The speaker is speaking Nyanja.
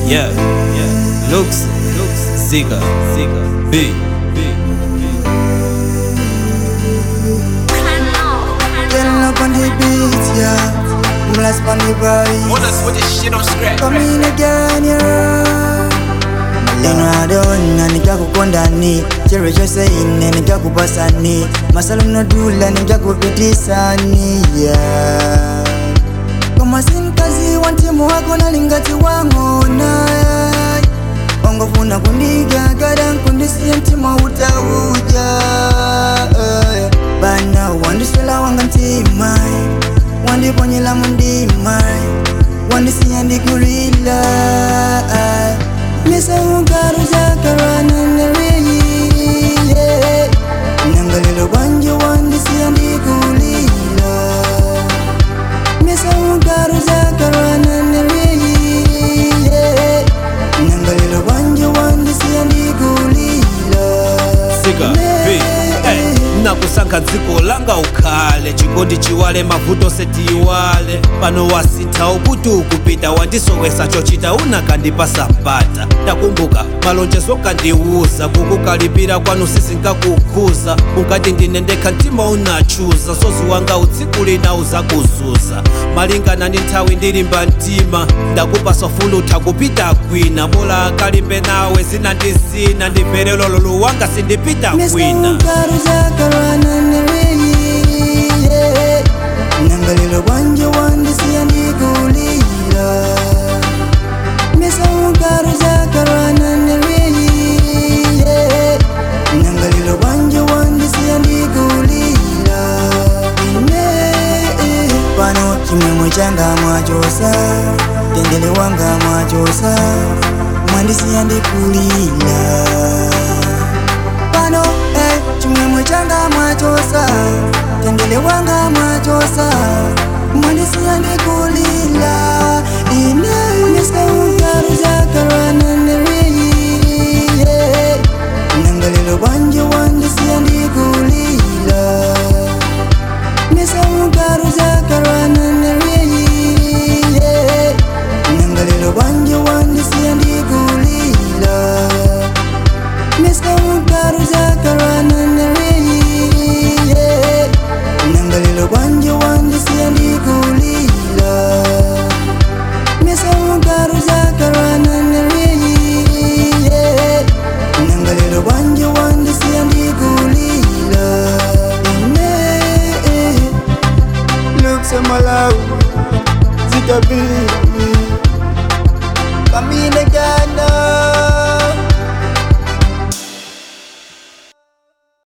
Yeah, yeah. Looks, looks, Zika, Zika, B, B. Getting up on the beat, yeah. Blast on the Hold rise. us with this shit on scratch. Come in again, yeah. Maleno adona nikakukondani chero chose ine nikakupasani masalo nodula nikakupitisani yeah. koma sinkazi wa mtima wako nalingati wang'ona ongofuna kundigagada nkundisiye mtima utauja eh. bana wandiswela wanga mtima wandiponyela mundima wandisiya ndikulila misaugaruzakarwananeriyi nangalelo bwanje wandisiya ndikulila misaugaruzakarwananeriyi nangalelo bwanje wandisiya ndikulila Zika, B. Hey, nakusankha dziko langa ukhale chikondi chiwale mavuto setiwale pano wasintha ukuti ukupita wandisowesa chochita unakandipasa mpata takumbuka malonjezo kandiwuza kukukalipira kwanu sisinkakukhuza unkati ndine ndekha mtima unachuza sozi wanga utsiku lina uzakuzuza malingana ndi nthawi ndilimba mtima ndakupasa fulutha kupita kwina bola akalimbe nawe zina ndi zina ndimvere lolo luwanga sindipita kwina nangalelo bwanje wandisiya ndikulila misaugaruzakarwananeriye nangalelo bwanje wandisiya ndikulila ine pano chimwemwe changa mwachosa tendele wanga mwachosa mwandisiya ndikulila pano eh, chimwemwe changa mwachosa tendele wanga mwachosa mwandisiya ndikulila